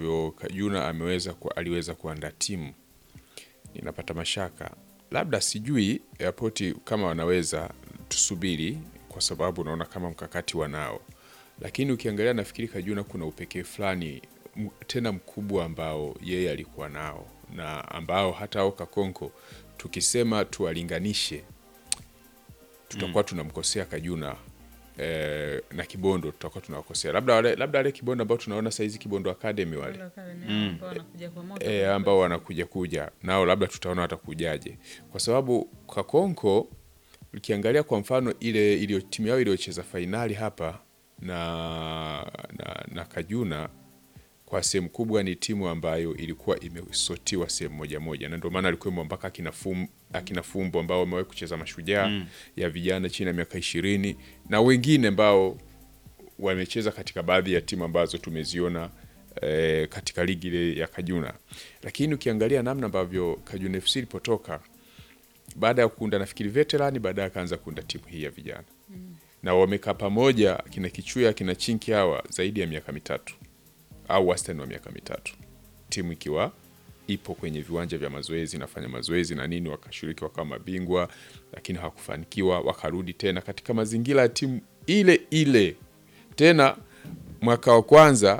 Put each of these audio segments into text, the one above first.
ambavyo Kajuna ameweza ku, aliweza kuandaa timu ninapata mashaka, labda sijui airport kama wanaweza, tusubiri, kwa sababu naona kama mkakati wanao, lakini ukiangalia, nafikiri Kajuna kuna upekee fulani m- tena mkubwa ambao yeye alikuwa nao na ambao hata ao Kakonko tukisema tuwalinganishe tutakuwa tunamkosea Kajuna eh, na Kibondo tutakuwa tunawakosea, labda wale, labda wale Kibondo ambao tunaona saizi Kibondo Academy wale ambao wanakuja kwa moto e, ambao wanakuja kuja nao labda tutaona watakujaje, kwa sababu Kakonko ukiangalia kwa mfano ile iliyo timu yao iliyocheza fainali hapa na, na, na Kajuna kwa sehemu kubwa ni timu ambayo ilikuwa imesotiwa sehemu moja moja, na ndio maana alikuwemo mpaka akina Fum- akina Fumbo ambao wamewahi kucheza mashujaa ya vijana chini ya miaka ishirini na wengine ambao wamecheza katika baadhi ya timu ambazo tumeziona eh, katika ligi ile ya Kajuna, lakini ukiangalia namna ambavyo Kajuna FC ilipotoka baada ya kuunda nafikiri veterani, baadaye akaanza kuunda timu hii ya vijana na wamekaa pamoja kina Kichuya kina Chinki hawa zaidi ya miaka mitatu au wastani wa miaka mitatu, timu ikiwa ipo kwenye viwanja vya mazoezi inafanya mazoezi na nini, wakashiriki wakawa mabingwa, lakini hawakufanikiwa, wakarudi tena katika mazingira ya timu ile ile tena. Mwaka wa kwanza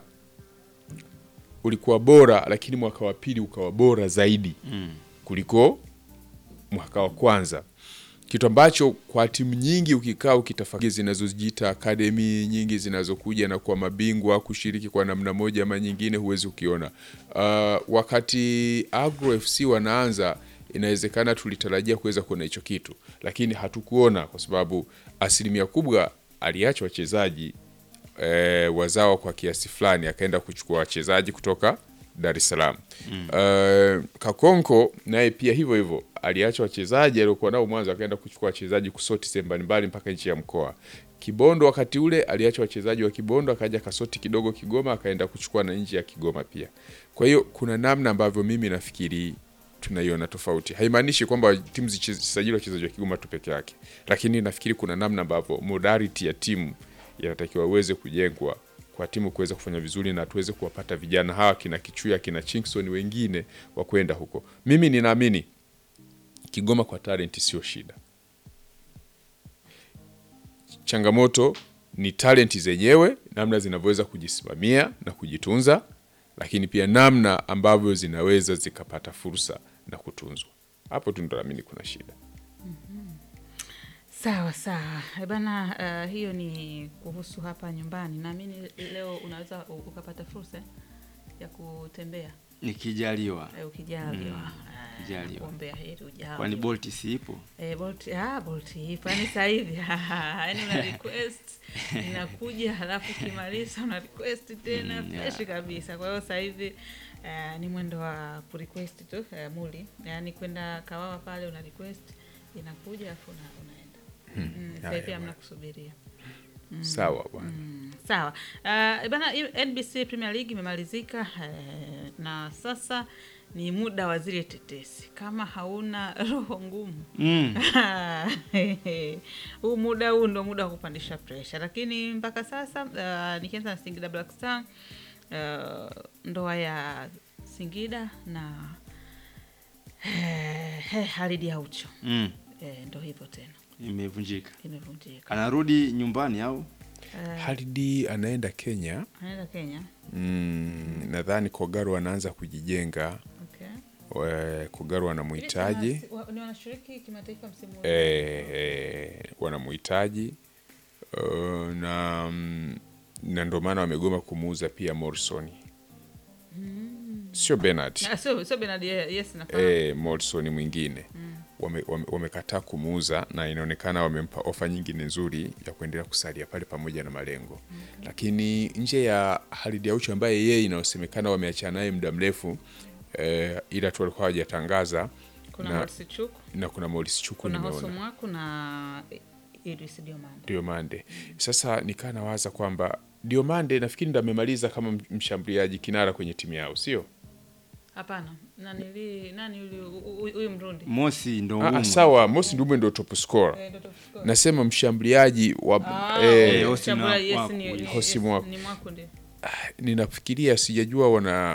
ulikuwa bora, lakini mwaka wa pili ukawa bora zaidi kuliko mwaka wa kwanza, kitu ambacho kwa timu nyingi ukikaa ukitafakari zinazojiita akademi nyingi zinazokuja na kuwa mabingwa kushiriki kwa namna moja ama nyingine, huwezi ukiona. Uh, wakati Agro FC wanaanza, inawezekana tulitarajia kuweza kuona hicho kitu, lakini hatukuona kwa sababu asilimia kubwa aliacha wachezaji e, wazao kwa kiasi fulani, akaenda kuchukua wachezaji kutoka Dar es Salaam. Eh, Kakonko naye pia hivyo hivyo aliacha wachezaji aliokuwa nao mwanzo, akaenda kuchukua wachezaji kusoti sehemu mbalimbali mpaka nchi ya mkoa. Kibondo wakati ule aliacha wachezaji wa Kibondo, akaja kasoti kidogo Kigoma, akaenda kuchukua na nje ya Kigoma pia. Kwa hiyo kuna namna ambavyo mimi nafikiri tunaiona tofauti. Haimaanishi kwamba timu zisajili wachezaji wa Kigoma tu peke yake, lakini nafikiri kuna namna ambavyo modality ya timu yanatakiwa uweze kujengwa kwa timu kuweza kufanya vizuri na tuweze kuwapata vijana hawa kina Kichuya kina Chinkson wengine wa kwenda huko. Mimi ninaamini Kigoma kwa talent sio shida, changamoto ni talent zenyewe, namna zinavyoweza kujisimamia na kujitunza, lakini pia namna ambavyo zinaweza zikapata fursa na kutunzwa. Hapo tu ndo naamini kuna shida. Sawa sawa Eh bana, uh, hiyo ni kuhusu hapa nyumbani. Naamini leo unaweza u- ukapata fursa ya kutembea nikijaliwa eh, ukijaliwa. Mm, Eh, ukijaliwa. kuombea heri ujao. kwani Bolt si ipo Eh, Bolt, ah, Bolt ipo yani sasa hivi yani una request inakuja, halafu ukimaliza una request tena Mm, fresh yeah. kabisa. Kwa hiyo sasa hivi eh, ni mwendo wa kurequest tu eh, muli, yani kwenda Kawawa pale una request inakuja, afu una, unaenda mm, sasa hivi haya hamna kusubiria. Sawa bwana. Mm, sawa uh, bana hiyo NBC Premier League imemalizika eh, na sasa ni muda wa zile tetesi. Kama hauna roho ngumu mm. huu muda huu ndo muda wa kupandisha presha, lakini mpaka sasa uh, nikianza na Singida Black Star uh, ndoa ya Singida na eh, Halidi Aucho Mm. eh, ndo hivyo tena imevunjika imevunjika. anarudi nyumbani au Eh, Halidi anaenda Kenya. anaenda Kenya Mm, nadhani Kogaro anaanza kujijenga. okay. Eh, Kogaro wanamhitaji Hivi wana- ni wanashiriki kimataifa msimu huu? eh, wanamhitaji uh, na mm, na ndio maana wamegoma kumuuza pia Morrison, sio Bernard Ah, sio sio Bernard ye- yes nafahamu. eh, Morrison mwingine wamekataa wame, wamekataa kumuuza na inaonekana wamempa ofa nyingine nzuri ya kuendelea kusalia pale pamoja na malengo lakini nje ya Halid Aucho ambaye yeye inayosemekana wameachana naye muda mrefu eh, ila tu walikuwa hawajatangaza kuna na- Morsi Chuku, na kuna Maurice Chuku kuna nimeona Hoso Mwaku na Idris Diomande. Diomande. Sasa nikaa nawaza kwamba Diomande nafikiri ndo amemaliza kama m- mshambuliaji kinara kwenye timu yao, sio? Hapana, nani li, nani yule hu- hu- huyu Mrundi? mosi ndo Ah, ah, ngumu. sawa, Mosi Ndume ndo top scorer. Eh, ndo top scorer. Nasema mshambuliaji wa Ah, eh, Eh, Hosi Chambula, Mwa- yes, Mwaku, ni- yes. ni- Hosi yes, Mwaku. ni Mwaku ndio. ninafikiria sijajua wana